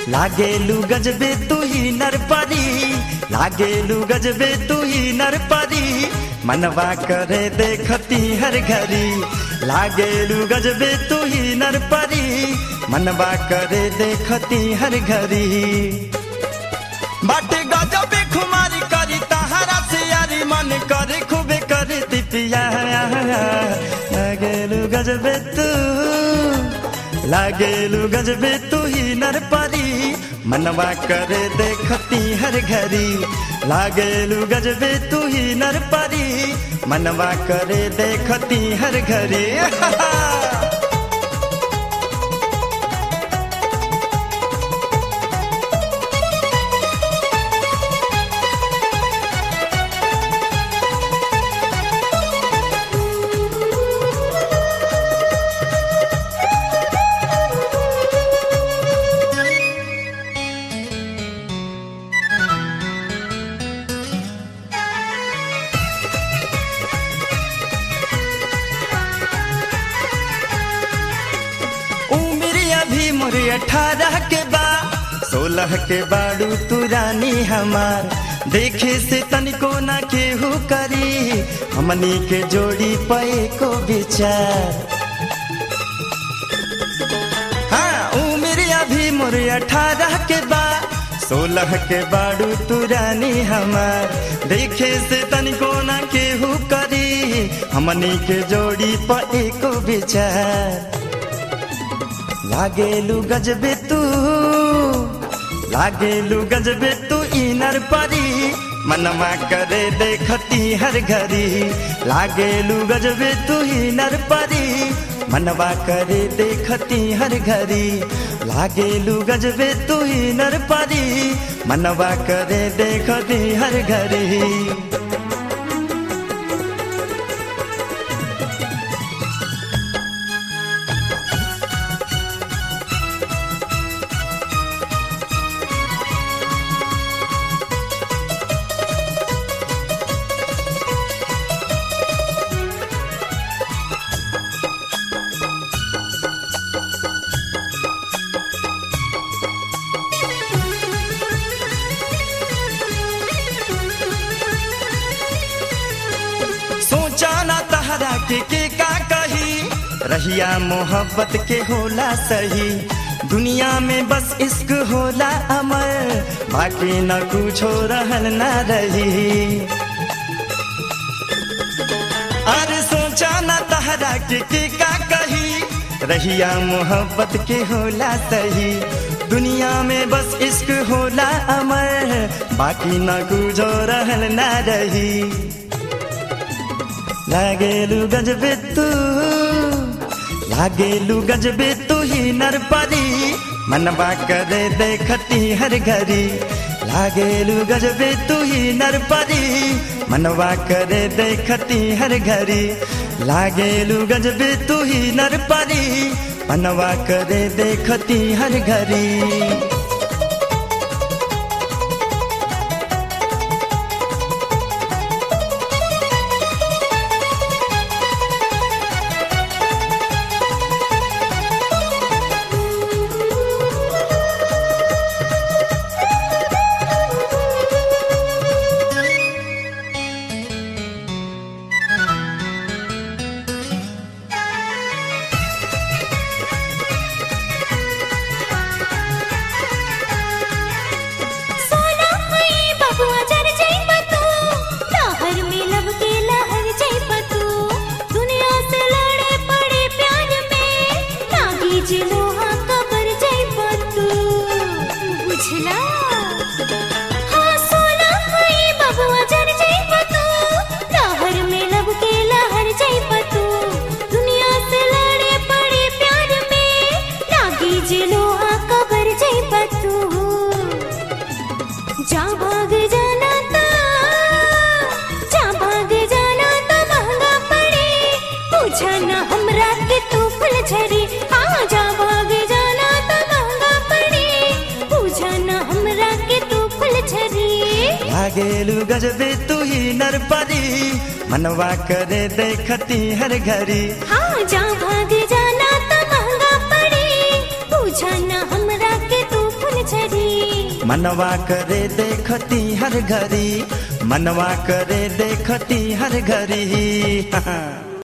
लागेलू गजबे तू ही नरपरी लागेलू गजबे तू ही नरपरी मनवा करे देखती हर घड़ी लागेलू गजबे तू ही नरपरी मनवा करे देखती हर घड़ी बाटे गजबे खुमारी करी तहारा से यारी मन करे खूबे करे तिपिया लागेलू गजबे तू लागेलू गजबे तू ही नरपरी मनवा करे देखती हर घड़ी लागेलू गजबे तू ही नरपरी मनवा करे देखती हर घड़ी उम्र अभी मोरे अठारह के बा सोलह के बाड़ू तू रानी हमार देखे से तनिको ना केहू करी हमनी के जोड़ी पे को विचार हाँ उम्र अभी मोरे अठारह के बा सोलह के बाड़ू तू रानी हमार देखे से तनिको ना केहू करी हमनी के जोड़ी पे को विचार लागेलू गजबे तू लागेलू गजबे तू इनर परी मनमा करे देखती हर घड़ी लागेलू गजबे तू इनर परी मनवा करे देखती हर घड़ी लागेलू गजबे तू इनर परी मनवा करे देखती हर घड़ी सोचा ना तहरा के के का कही रहिया मोहब्बत के होला सही दुनिया में बस इश्क होला अमर बाकी न कुछो रहल ना रही अरे सोचा ना तहरा के के का कही रहिया मोहब्बत के होला सही दुनिया में बस इश्क होला अमर बाकी न कुछो रहल ना रही लागेलू गजबे तू लागेलू गजबे तू ही नरपरी मनवा करे देखती हर घड़ी लागेलू गजबे तू ही नरपरी मनवा करे देखती हर घड़ी लागेलू गजबे तू ही नरपरी मनवा करे देखती हर घड़ी सोना हुई बबुआ जर जाइब तू लहर में लब के लहर जाइब तू दुनिया से लड़े पड़े प्यार में लागी जे लोहा कबर जाइब तू बुझला हाँ सोना हुई बबुआ जर जाइब तू लहर में लब के लहर जाइब तू दुनिया से लड़े पड़े प्यार में लागी जे लोहा कबर जाइब तू जा भाग जाना ता जा भाग जाना ता महंगा पड़े पूछा ना हमरा के तू फुल झरी हाँ जा भाग जाना ता महंगा पड़े पूछा ना हमरा के तू फुल झरी लागेलू गजबे तू ही नरपरी मनवा करे देखती हर घड़ी हाँ जा भाग जाना ता महंगा पड़े पूछा ना हमरा के तू फुल झरी मनवा करे देखती हर घड़ी मनवा करे देखती हर घड़ी